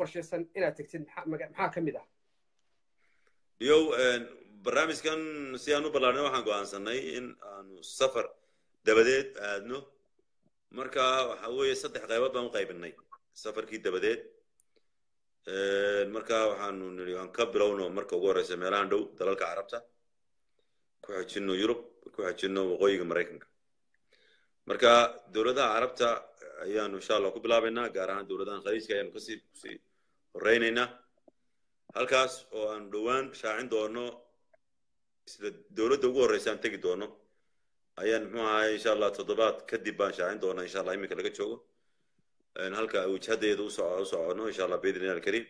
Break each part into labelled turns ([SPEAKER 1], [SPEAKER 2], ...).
[SPEAKER 1] qorshaysan inaad tegtid maxaa ka mid ah
[SPEAKER 2] yow barnaamijkan si aan u ballaarnay waxaan go'aansanay in aanu safar dabadeed aadno marka waxa weeye saddex qaybood baan u qaybinay safarkii dabadeed marka waxaanu nidhi aan ka bilowno marka ugu horreysa meelahan dhow dalalka carabta ku xejinno yurub ku xejinno waqooyiga maraykanka marka dowladaha carabta ayaanu insha allah ku bilaabaynaa gaar ahaan dowladahan khaliijka ayaanu kasii kusii horeynaynaa halkaas oo aanu dhowaan shaacin doono isla dowladda ugu horreysa aan tegi doono ayaan muxuu ahay insha allah toddobaad kadib baan shaacin doonaa insha allah iminka laga joogo halka wajhadeeda u socono insha allah biidni illahi alkariim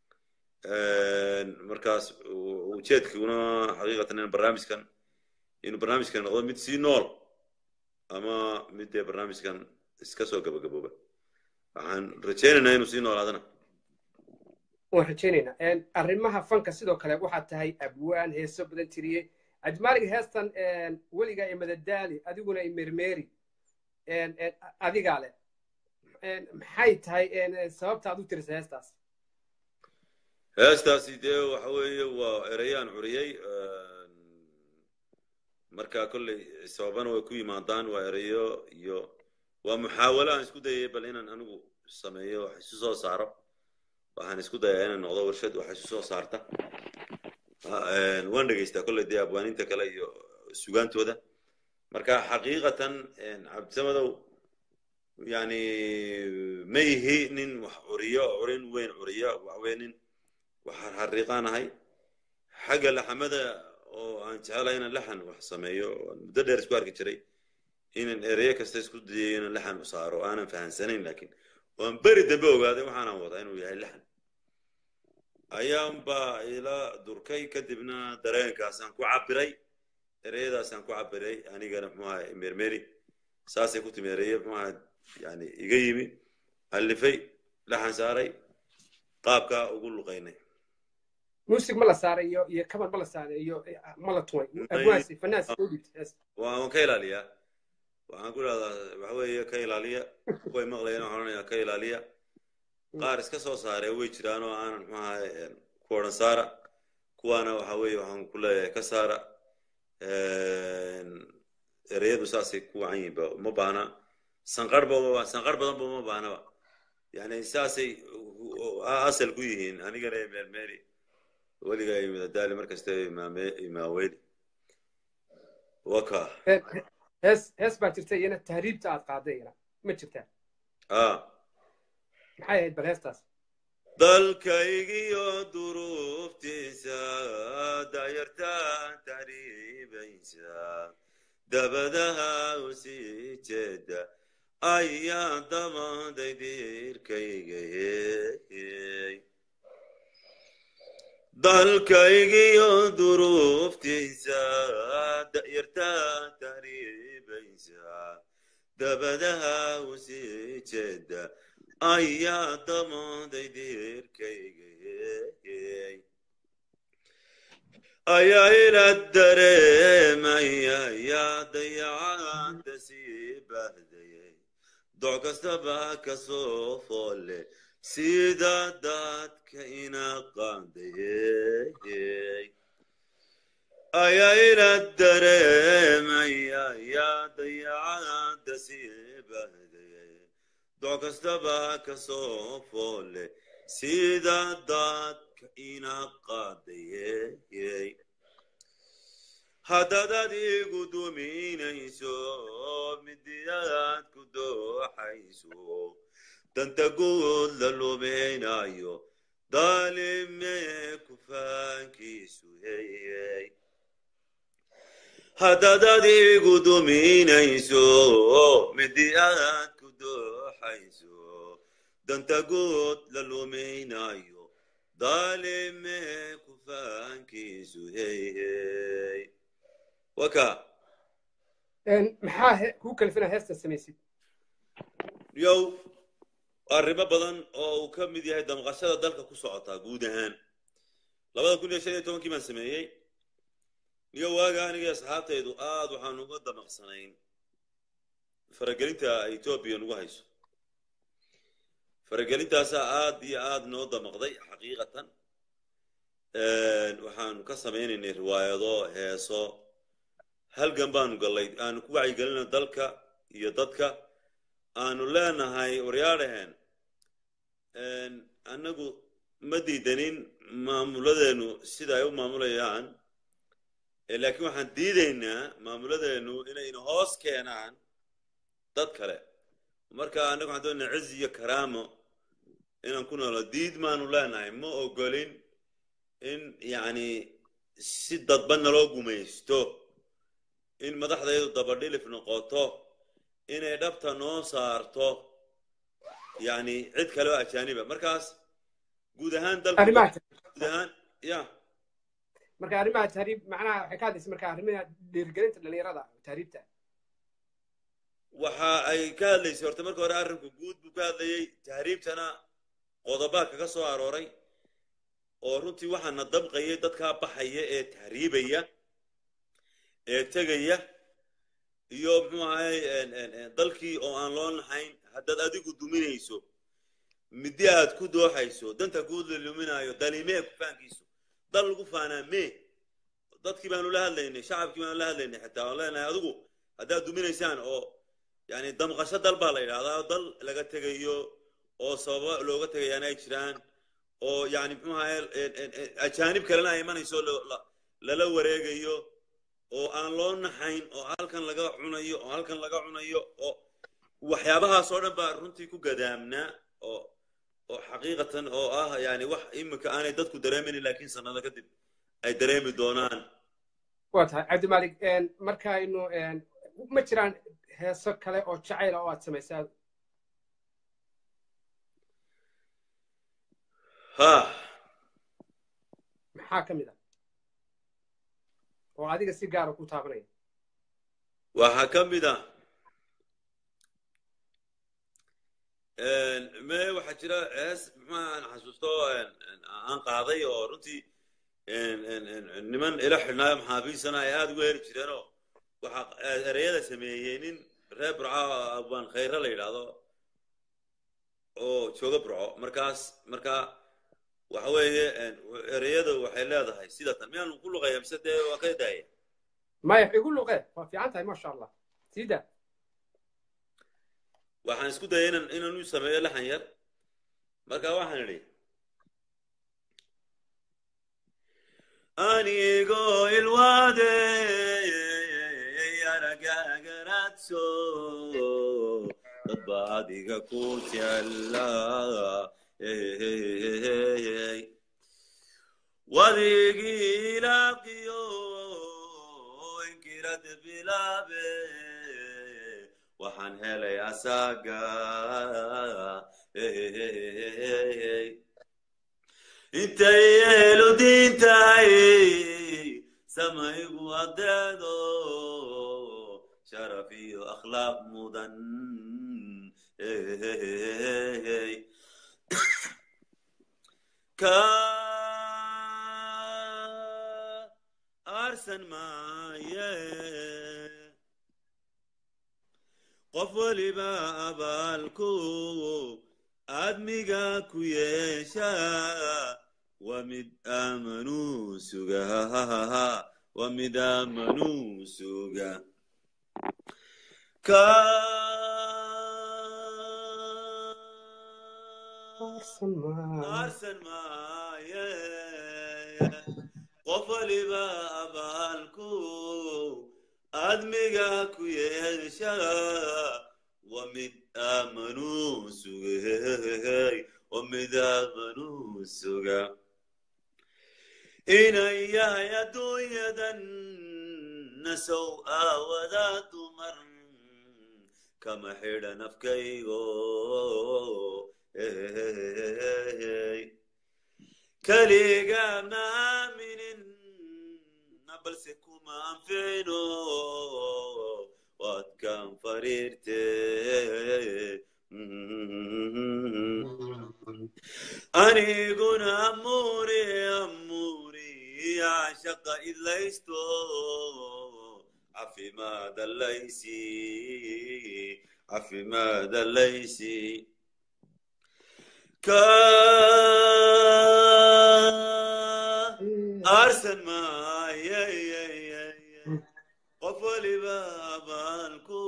[SPEAKER 2] markaas ujeedkuna xaqiiqatan in barnaamijkan inuu barnaamijkan noqdo mid sii nool ama mid dee barnaamijkan iska soo gabagabooba waxaan rajaynaynaa inuu sii noolaadana
[SPEAKER 1] waan rajaynaynaa arrimaha fanka sidoo kale waxaad tahay abwaan heeso badan tiriyey ajmaaliga heestan weligaa iyo madadaali adiguna i mermeri adigaa leh maxay tahay sababta aad u tirisa heestaas
[SPEAKER 2] heestaasi dee waxa weeye waa ereyaan curiyey marka kolley sababana way ku yimaadaan waa ereyo iyo waa muxaawalo aan isku dayay bal inaan anigu sameeyo wax isu soo saaro waxaan isku dayaa inaan noqdo warshad wax isu soo saarta waan dhegaystaa kolley dee abwaaninta kale iyo sugaantooda marka xaqiiqatan cabdisamadow yani ma yihi nin wax curiyo curin weyn curiyo waxweye nin wax harriiqaanahay xagga laxamada oo aan jecelahay inaan laxan wax sameeyo muddo dheer isku arki jiray inaan ereyo kasta isku dayayo inaan laxan u saaro aanan fahansanayn lakin waan beri dambe ogaaday waxaanaan wadaa inuu yahay laxan ayaanbaa ila durkay kadibna dareenkaasaan ku cabiray ereyadaasaan ku cabiray anigana muxuu ahay mermeri saasay ku timi ereye muxuu ahay yani iga yimi allifay laxan saaray qaabkaa ugu luqaynay
[SPEAKER 1] music ma la saaray iyo iyo kaban ma la saaray iyo ma la tumay abwaasi fanaas u dhigtay
[SPEAKER 2] waan ka ilaaliyaa waxaan ku idhahdaa waxa weeye ka ilaaliya kuway maqlayeen waxaan odhanayaa ka ilaaliya qaar iska soo saaree way jiraan oo aanan muxuu ahay ku odhan saara kuwaana waxa weeye waxaan ku leeyahay ka saara ereyadu saasay ku wacan yihiin ba uma baahna sanqarhba sanqarh badanba uma baahnaba yani saasay asal ku yihiin anigana meermeeri weligaa imidadaali markasta imaaweyli waka
[SPEAKER 1] hees hees baa jirta iyana tahriibta aad qaaday iyana ma jirtaa maxay ahayd bal heestaas
[SPEAKER 2] dalkaygiyo duruuftiisa dayartaan tahriibaysa dabadaha u sii jeeda ayaa damaday diirkaygayey dalkaygiyo duruuftiisa da'yartaan tahriibaysa dabadaha u sii jeeda ayaa damaday diirkaygayey ayaa ila dareemaya yaa dayacaanta sii bahdayay doc kastaba kasoo foole sida dadka ina qaadayey ayaa ila dareemaya yaa dayacaanta sii bahdayay doc kastaba kasoo foole sida dadka ina qaadayey haddaad adigu duminayso midiyaad ku dooxayso danta guud la lumaynayo daalimee kufaankiisu heyey haddaad adigu duminayso midiyaad ku dooxayso danta guud la lumaynayo daalimee kufaankiisu heyey waka
[SPEAKER 1] maxaa kuu kalifina heesta samaysid
[SPEAKER 2] yow arrimo badan oo uu ka mid yahay damqashada dalka ku socotaa guud ahaan labada kun iyo shan iyo tobankii baan sameeyey iyo waaga aniga asxaabtaydu aad waxaan uga damaqsanayn faragelinta etoobiya nagu hayso faragelintaasaa aad iyo aad noo damaqday xaqiiqatan waxaanu ka samaynaynay riwaayado heeso halgan baanu gallay aanu ku wacyigelino dalka iyo dadka aanu leenahay waryaadhaheen annagu ma diidanin maamuladeennu sida ay u maamulayaan laakiin waxaan diidaynaa maamuladeennu inayna hoos keenaan dad kale marka annagu waxaan doonaa ciz iyo karaamo inaan ku noolo diid maanu leenahay ma ogolin in yacni si dadba naloo gumaysto in madaxdaydu dabadhilif noqoto inay dhabta noo saarto yacni cid kale oo ajaaniba markaas guud ahaan dalku guud ahaan ya
[SPEAKER 1] marka arrimaha tahriib macnaha waxay ka hadlaysa marka arrimaha dhiirigelinta dhalinyarada tahriibta
[SPEAKER 2] waxa ay ka hadlaysay horta marka hore arrinku guud buu ka hadlayay tahriibtana qodobaa kaga soo arooray oo runtii waxaana dabqayay dadkaa baxaya ee tahriibaya ee tegaya iyo muxuu ahay dalkii oo aan loo naxayn haddaad adigu duminayso middi aad ku dooxayso danta guud la luminaayo dalimee kufaankiisu dal lagu faanaa mee dadkii baanu la hadlaynay shacabkii baanu la hadlaynay xitaa aan leenahay adigu haddaad duminaysaan oo yani damqasho dal baa la yidhahdaa dal laga tegayo oo sababa looga tegayaana ay jiraan oo yani muxuu ahay ajaanib kalena ay imanayso lala wareegayo oo aan loo naxayn oo halkan laga cunayo oo halkan laga cunayo oo waxyaabahaas oo dhan baa runtii ku gadaamnaa oo oo xaqiiqatan oo ah yani wax imika aanay dadku dareemaynin laakiin sanado kadib ay dareemi doonaan
[SPEAKER 1] waa tahay cabdimalik markaynu ma jiraan heeso kale oo jacayla oo aad samaysaa
[SPEAKER 2] ha
[SPEAKER 1] maxaa ka mid ah oo adiga si gaara ku taabanaya
[SPEAKER 2] waxaa ka mid ah me waxaa jira hees maxaan xasuusto aan qaaday oo runtii niman ila xidhnaayo maxaabiisana ay aada uga heli jireenoo waxaa ereyada sameeyey nin reer burco abaan khayre la yidhaahdo oo jooga burco markaas markaa waxa weeye ereyada waxay leedahay sida tan miyaanu ku luqaya mise dee waa ka daaya
[SPEAKER 1] maya igu luqee waa fiican tahay maasha allah siida
[SPEAKER 2] waxaan isku dayay inan inaan u sameeyo laxan yar marka waxaan idhi anigoo ilwaade aragagaradso dadba adiga ku jecla wadigii ilaaqiyo inkirad bilaabe waxaan helay asaga intay yeelu diintahay samaygu adeedo sharaf iyo akhlaaq mudan ka arsan maaye qof weliba abaalku aadmiga ku yeesha waa mid aamanuu suga waa mid aamanuu suga ka arsan maaye qof weliba abaalku aadmiga ku yeesha waa mid aamanuu sugay waa mid aamanuu suga inan yahay adduunyadan nasow aawada dumar kama xidhan afkaygo keliga ma aaminin balse kuma anficino waad kan fariirte aniguna amuri amuri cashaqa idlaysto cafimaadalaysi cafimaadalaysi ka aarsan maayay qof waliba abaalku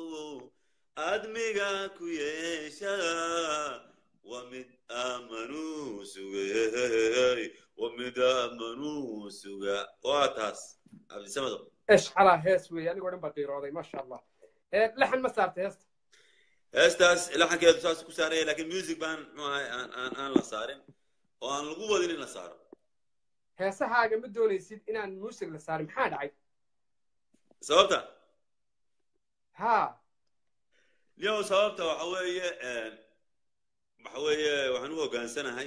[SPEAKER 2] admiga ku yeesha waa mid aamanuu sugay waa mid aamanuu suga waa taas cabdisamado
[SPEAKER 1] eshcalaa hees weeye anigoo dhan baa qiirooday maasha allah laxan ma saartay heesta
[SPEAKER 2] heestaas laxankeedu saas ku saaraya lakin music baan muxuu ahay aan aan aan la saarin oo aan lagu wadin in la saaro
[SPEAKER 1] heesahaaga ma doonaysid inaan muusig la saarin maxaa dhacay
[SPEAKER 2] sababta
[SPEAKER 1] ha
[SPEAKER 2] niyow sababta waxa weeye waxa weeye waxaan u hoggaansanahay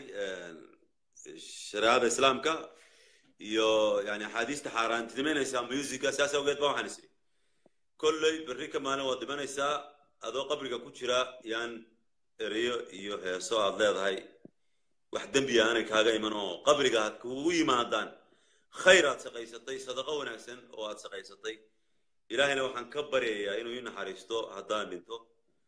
[SPEAKER 2] shareecada islaamka iyo yani axaadiista xaaraantinimaynaysaa musica saas awgeed ba waxaan isiri kolley berri ka maalin waad dhimanaysaa adoo qabriga ku jira yaan ereyo iyo heeso aad leedahay wax dembiya aanay kaaga iman oo qabriga ha kugu yimaadaan khayr aad shaqaysatay sadaqo wanaagsan oo aad shaqaysatay ilaahayna waxaan ka baryayaa inuu ii naxariisto haddaan dhinto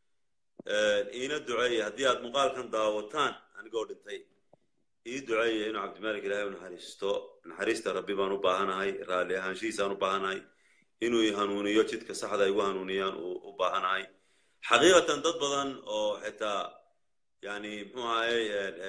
[SPEAKER 2] iina duceeya haddii aad muuqaalkan daawataan anigoo dhintay ii duceeya inuu cabdimalik ilahay u naxariisto naxariista rabbi baan u baahanahay raalli ahaanshihiisaan u baahanahay inuu i hanuuniyo jidka saxda igu hanuuniyaan u baahanahay xaqiiqatan dad badan oo xitaa yani muxuu ahay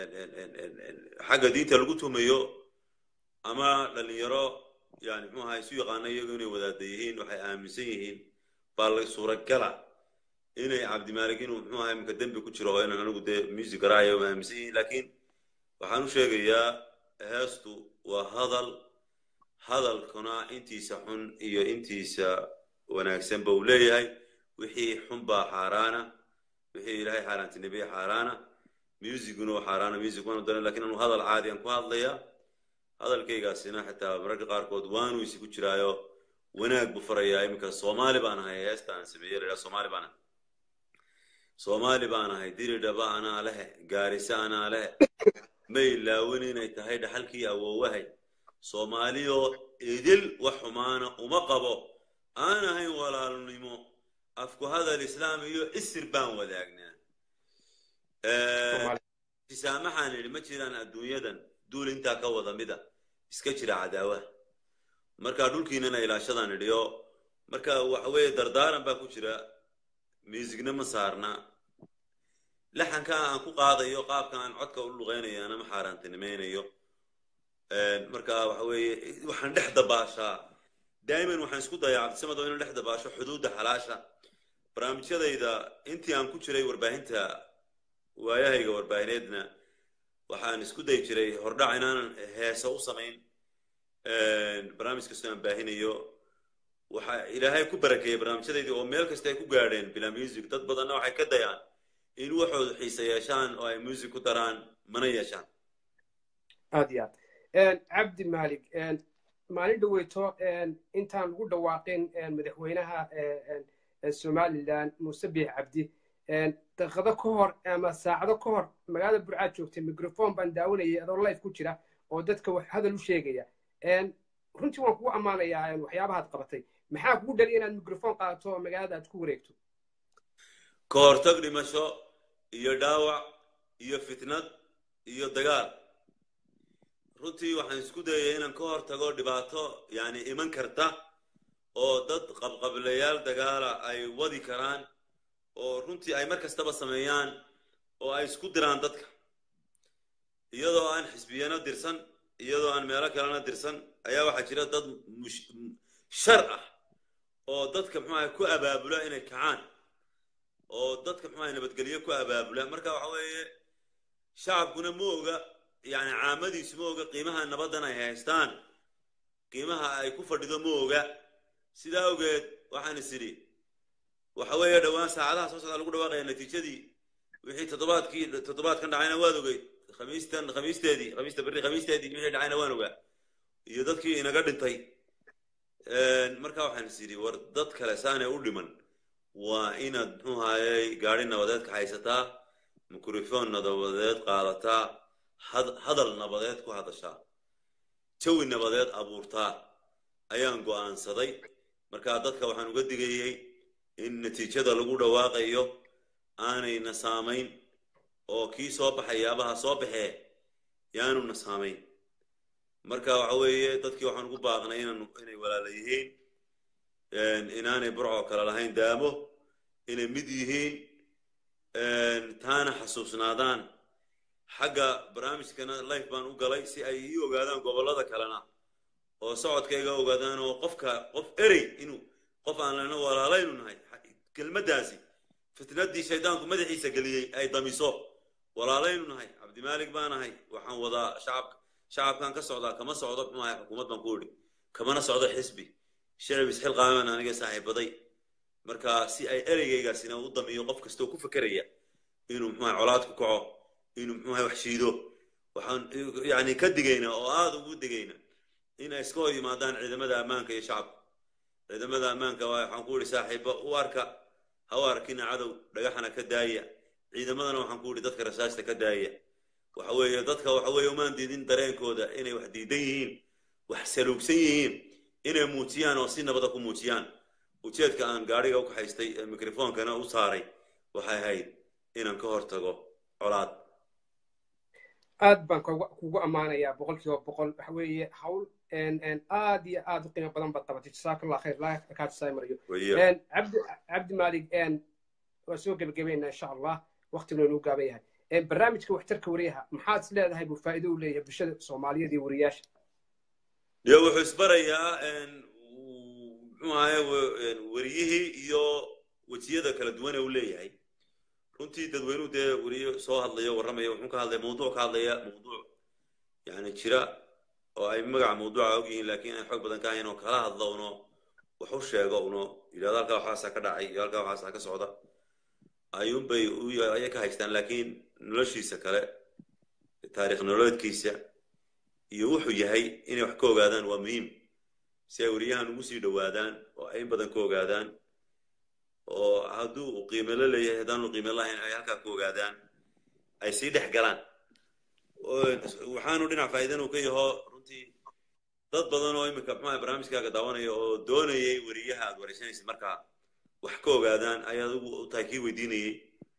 [SPEAKER 2] xagga diinta lagu tumayo ama dhalinyaro yani muxuu ahay isu yaqaana iyagu inay wadaada yihiin waxay aaminsan yihiin baa la suuragala inay cabdimalik inuu muxuu ahay imka dembi ku jiro oo inaan anigu dee music garaayo ma aaminsan yihiin lakin waxaan u sheegayaa heestu waa hadal hadalkuna intiisa xun iyo intiisa wanaagsanba uu leeyahay wixii xun baa xaaraana wixii ilaahay xaaraantinibiye xaaraana musicguna waa xaaraana music waanu daran lakin anu hadal caadi aan ku hadlaya hadalkaygaasina xitaa mararka qaarkood waanu isigu jiraayo wanaag buu farayaa iminka soomaali baan ahay heesta aan sameeyey la soomaali baan ahay soomaali baan ahay diridhaba anaa lehe gaarisa anaa lehe ma ilaawin inay tahay dhaxalkii awoowahay soomaaliyoo idil wax xumaana uma qabo aan ahayn walaalnimo afku hadal islaam iyo isir baan wadaagnaa tisaamaxaan idhi ma jiraan adduunyadan duul intaa ka wada mida iska jira cadaawaha marka dhulkiinana ilaashadaan idhiyo marka waxa weeye dardaaran baa ku jira miisigna ma saarna laxanka aan ku qaadayo qaabka aan codka u luqaynayaana ma xaaraantinimaynayo marka waxa weeye waxaan dhex dabaashaa daa'iman waxaan isku dayaa cabdisamado inaan dhex dabaasho xuduudda xalaasha barnaamijyadayda intii aan ku jiray warbaahinta waayahayga warbaahineedna waxaan isku dayi jiray hordhac inaanan heeso u samayn barnaamij kastoo aan baahinayo waxa ilaahay ku barakeeyey barnaamijyadaydii oo meel kasta ay ku gaadheen bilaa music dad badanna waxay ka dayaan in waxooda xiise yeeshaan oo ay music ku daraan mana yeeshaan
[SPEAKER 1] aad iyo aad cabdi malik maalin dhaweyto intaan lagu dhawaaqin madaxweynaha somalilan muuse biix cabdi daqiiqado ka hor ama saacado ka hor magaalada burcaad joogtay microphone baan daawanayay adoo life ku jira oo dadka wax hadal u sheegaya runtii waan kugu ammaanayaa waxyaabahaad qabatay maxaa kugu dhali inaad microphone qaadato oo magaalada aad ku wareegto
[SPEAKER 2] ka hortag dhimasho iyo dhaawac iyo fitnad iyo dagaal runtii waxaan isku dayaya inaan ka hor tago dhibaato yani iman karta oo dad qabqablayaal dagaala ay wadi karaan oo runtii ay mar kastaba sameeyaan oo ay isku diraan dadka iyadoo aan xisbiyano dirsan iyadoo aan meelo kalena dirsan ayaa waxaa jira dad shar ah oo dadka muxuaha ku abaabula inay kacaan oo dadka muxuaha nabadgelyo ku abaabula marka waxa weeye shacabkuna ma oga yani caamadiisu ma oga qiimaha nabaddan ay haystaan qiimaha ay ku fadhido ma oga sidaa awgeed waxaan is idhi waxa weeye dhowaan saacadaha soo socdaa lagu dhawaaqaya natiijadii wixii toddobaadkii toddobaadkan dhacayna waad ogeyd khamiistan khamiisteedii khamiista berri khamiisteedii wixii dhacayna waan ogaa iyo dadkii inaga dhintay marka waxaan is idhi war dad kale saanay u dhiman waa inaad muxuu hayay gaadhi nabadeed ka haysataa mikrofon nabadeed qaadataa hadal nabadeed ku hadashaa jawi nabadeed abuurtaa ayaan go'aansaday marka dadka waxaan uga digayay in natiijada lagu dhawaaqayo aanayna saamayn oo kii soo baxayaabaha soo baxee yaanuna saamayn marka waxa weeye dadkii waxaan ugu baaqnay inaan inay walaala yihiin inaanay burcoo kale lahayn daamo inay mid yihiin taana xasuusnaadaan xagga barnaamijkana life baan u galay si ay ii ogaadaan gobollada kalena oo socodkayga ogaadaan oo qofka qof erey inuu qof aan lana walaalaynu nahay kelmaddaasi fitnaddii shaydaanku madaxiisa geliyey ay damiso walaalaynu nahay cabdimaalik baan ahay waxaan wadaa shacabka shacabkan ka socdaa kama socdo muxuu ahay xukuumad baan ku idhi kamana socdo xisbi shicib isxilqaaman aniga saaxiibaday marka si ay ereygaygaasina u damiyo qof kastoo ku fekeraya inuu muxuu ahay colaad ku kaco inuu muxuu ahay wax shiido waxaan yani ka digaynaa oo aada ugu digayna in ay iska hor yimaadaan ciidamada ammaanka iyo shacabka ciidamada ammaanka waxaan ku idhi saaxiiba u arka ha u arkina cadow dhagaxana ka daaya ciidamadana waxaan ku idhi dadka rasaasta ka daaya waxa weeye dadka waxa weeye umaan diidin dareenkooda inay wax diidan yihiin wax saluugsan yihiin inay muujiyaan oo si nabada ku muujiyaan ujeedka aan gaadhiga u kaxaystay ee mikrofoonkana u saaray waxay ahayd inaan ka hortago colaad
[SPEAKER 1] aad baan kugu ammaanayaa boqol kiiba boqol waxa weeye hawl aad iyo aad u qiimo badan baad qabatay jasaakallah khayr laa kaa jasaay mariyo cabdi cabdi maalig waa soo gebagabeynaa insha allah waqtiguna inuu gaaban yahay barnaamijka waxtarka wariyaha maxaad is leedahay buu faa'iido u leeyahay bulshada soomaaliyeed iyo wariyaasha
[SPEAKER 2] yo wuxuu isbarayaa muxuu ahaye wariyihii iyo wejiyada kala duwane uu leeyahay runtii dadweynuhu dee weriye soo hadlayo warramaya wuxuu ka hadlaya mawduuc ka hadlaya mawduuc yani jira oo ay magaca mawduuca og yihiin laakiin aan xoog badan ka ahayn oo kala hadlo uno wax u sheego uno yidhahdo halkaa waxaasaa ka dhacay iyo halkaa waxaasaa ka socda ayuunbay ayay ka haystaan laakiin noloshiisa kale taarikh nololeedkiisa iyo wuxuu yahay inay wax ka ogaadaan waa muhiim si ay weriyahan ugu sii dhowaadaan oo ay in badan ka ogaadaan oo hadduu u qiime la leeyahay haddaanu qiime lahayn ay halkaa ka ogaadaan ay sii dhex galaan waxaanu dhinac faa'iidan uu ka yaho runtii dad badan oo iminka muxuaha barnaamijkaaga daawanaya oo doonayay weriyaha aad waraysanaysid markaa wax ka ogaadaan ayaad ugu tahay kii weydiinayey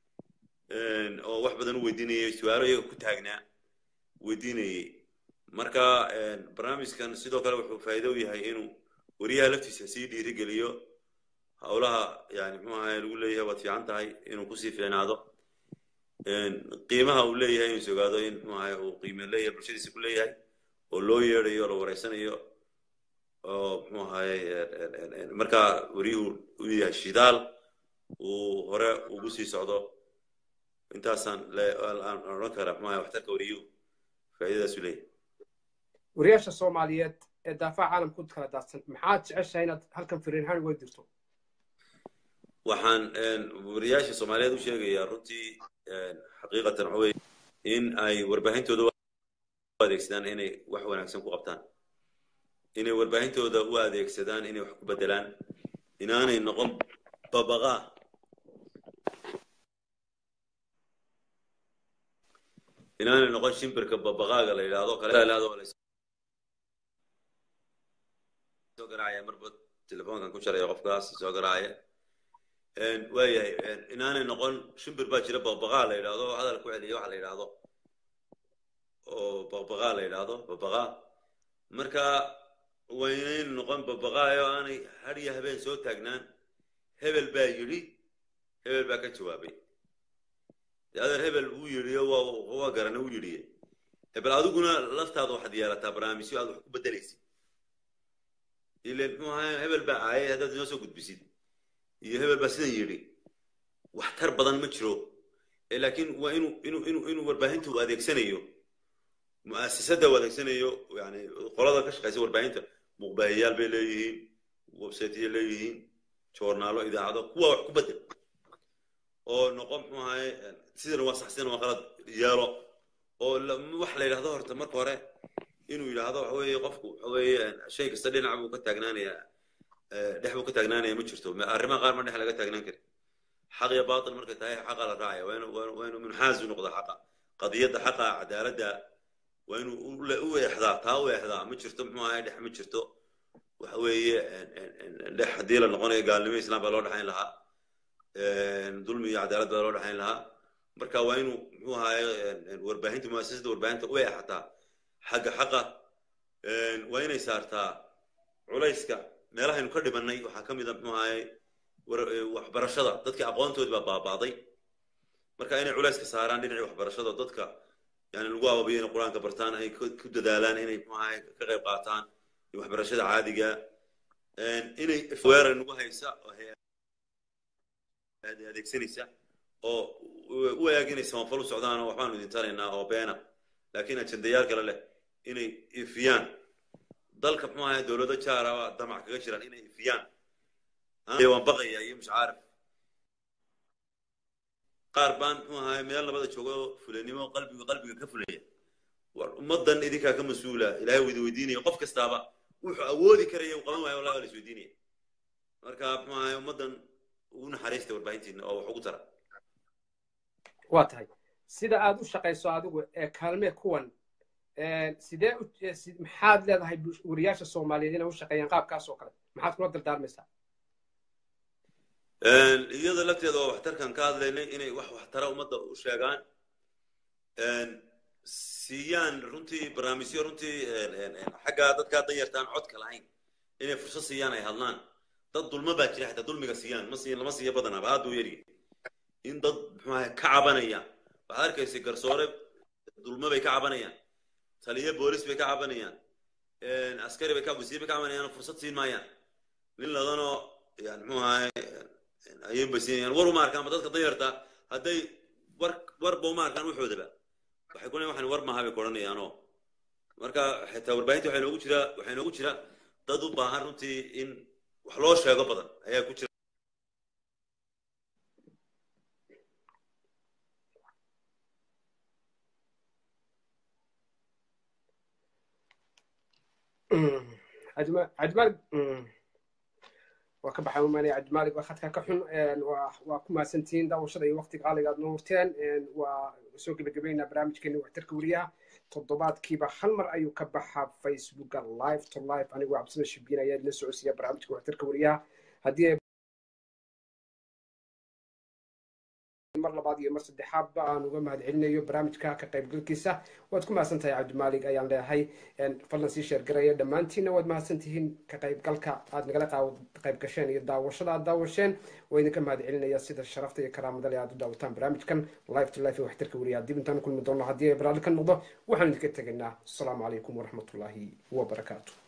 [SPEAKER 2] oo wax badan u weydiinayay su-aalo iyaga ku taagnaa weydiinayey marka barnaamijkan sidoo kale wuxuu faa'iido u yahay inuu weriyaha laftiisa sii dhiirigeliyo howlaha yani muxuu ahay lagu leeyahay waad fiican tahay inuu kusii fiicnaado qiimaha uu leeyahay inuu is ogaado in muxuu ahay uu qiime leeyahay bulshadiisa ku leeyahay oo loo yeedayo la wareysanayo oo muxuu ahaye markaa weriyuhu u yahay shidaal uu hore ugu sii socdo intaasaan aan odhan karaa muxuu ahay waxtarka weriyuhu faa'iidadaas u leeyahay
[SPEAKER 1] wariyaasha soomaaliyeed ee daafaca caalamku kala daadsan maxaad jeceshahay inaad halkan firiinhaan uga dirto
[SPEAKER 2] waxaan wariyaasha soomaaliyeed u sheegayaa runtii xaqiiqatan waxa weye in ay warbaahintooda u adeegsadaan inay wax wanaagsan ku qabtaan inay warbaahintooda u adeegsadaan inay wax ku bedelaan inaanay noqon babaqaa inaanay noqon shimbirka babaqaaga la yidhaahdo kale soo garaacaya marba telefoonkan ku jaraya qofkaas soo garaacaya waayahay inaanay noqon shimbir baa jira babaqaa la yidhaahdo hadal ku celiya waxa la yidhaahdo oo babaqaa la yidhaahdo babaqaa marka waa inaynu noqon babaqaayo aanay har iyo habeen soo taagnaan hebel baa yidhi hebel baa ka jawaabay dee adeer hebel uu yidhiyo waa waa garana uu yidhiye hebel adiguna laftaada waxaad yeelataa barnaamijyo aad wax ku bedelaysid ilen muxuu ahaa hebel baa caayay haddaad inoo soo gudbisid iyo hebel baa sidan yidhi waxtar badan ma jiro laakiin waa inuu inuu inuu inuu warbaahinta uu adeegsanayo mu'asasada uu adeegsanayo yani qolada ka shaqaysa warbaahinta muuqbaahiyaal bay leeyihiin websiteyo leeyihiin joornaalo idaacado kuwa wax ku bedel oo noqon muxuu ahaye sidana waa sax sidana waa qalad yeelo oo wax la yidhahdo horta marka hore inuu yidhaahdo waxa weeye qofku waxa weeye shay kasta dhinac buu ka taagnaanayaa dhex buu ka taagnaanaya ma jirto arrimaha qaar ma dhex laga taagnaan karin xaq iyo baatil markay tahay xaqa la raacaya waa inuu waa inuu munxaazu noqda xaqa qadiyadda xaqa cadaaladda waa inuu u eexdaa taa u eexdaa ma jirto muxuu ahay dhex ma jirto waxa weeye dhex haddii la noqonayo gaalnimo islaam baa loo dhexayn lahaa dulmi iyo cadaalad baa loo dhexayn lahaa marka waa inuu muxuu ahaye warbaahinta muasasada warbaahinta u eexataa xagga xaqa waa inay saartaa culayska meelahaynu ka dhibannay waxaa ka mid a muxuu ahaye waxbarashada dadkii aqoontoodi baa baaba'day marka inay culayska saaraan dhinacii waxbarashada dadka yani lagu ababiyo inay qur-aanka bartaan ay ku dadaalaan inay muxuu ahaye ka qayb qaataan waxbarashada caadiga inay weerar nagu haysa oo adeegsanaysa oo u eeg inay samafal u socdaan oo waxbaanu idin taraynaa oo beena laakiin ajendayaal kale leh inay ifiyaan dalka muxuu ahaye dowlado jaara damac kaga jiraan inay ifiyaan waan baqaya iyo mushcaarif qaar baan muxuu ahaye meel labada joogo fulanimo qalbiga qalbiga ka fulaya war ummaddan idinkaa ka mas-uula ilahay widi weydiinaya qof kastaaba wuxuu awoodi karaya uu qaban waayo wallahi waa la is weydiinaya marka muxuu ahaye ummaddan ugu naxariista warbaahintiina oo wax ugu tara
[SPEAKER 1] waa tahay sida aad u shaqayso adigu ee kaalmee kuwan sidee maxaad leedahay wariyaasha soomaaliyeed inay u shaqeeyaan qaabkaas oo kale maxaad kula dardaarmaysaa
[SPEAKER 2] iyada lafteeda oo waxtarkan ka hadlaynay inay wax waxtara ummadda u sheegaan siiyaan runtii barnaamijyo runtii xagga dadkaa danyartaan codka lahayn inay fursad siiyaan ay hadlaan dad dulma baa jira xataa dulmiga siiyaan ma siiyan lama siiya badanaaba aad buu yaryahay in dad muxuu ahay ka cabanaya waxaad arkaysay garsoore dulma bay ka cabanayaan taliyo boolis bay ka cabanayaan askari bay ka wasiir bay ka cabanayaan fursad siin maayaan nin ladanoo yani muxuu ahay ayuun bay siinayaan war uma arkaan dadka danyarta hadday war warba uma arkaan waxoodaba waxay ku leeyihin waxan war maaha bay ku odhanayaanoo marka xitaa warbaahinta waxaa inoogu jira waxaa inoogu jira dad u baahan runtii in wax loo sheego badan ayaa ku jira
[SPEAKER 1] cabdimaalig waa ka baxay umaanaya cabdimaalig waa khadka ka xun waa ku mahadsantihiin daawashada iyo waqtiga qaaliga aad noo hurteen waa soo gebagabaynaa barnaamijkeeni waxtarka weriyaha toddobaadkiiba hal mar ayuu ka baxaa facebooka live to live anigoo cabsida shibiin ayaa idin socodsiiya barnaamijka waxtarka weriyaha haddii mar labaad iyo mar saddexaadba aan uga mahad celinayo barnaamijka ka qaybgalkiisa waad ku mahadsan tahay cabdimaalig ayaan leeyahay fadlan sii sheergaraya dhammaantiinna waad mahadsan tihiin ka qaybgalka aad nagala qayb gasheen iyo daawashada aad daawasheen waa idinka mahad celinaya sida sharafta iyo karaamada le aad u daawataan barnaamijkan live to life ee waxtarka weriya dib intaan kulmi doono haddii ay barnaamij ka noqdo waxaan idinka tegaynaa asalaamu calaykum waraxmatullaahi wabarakaatu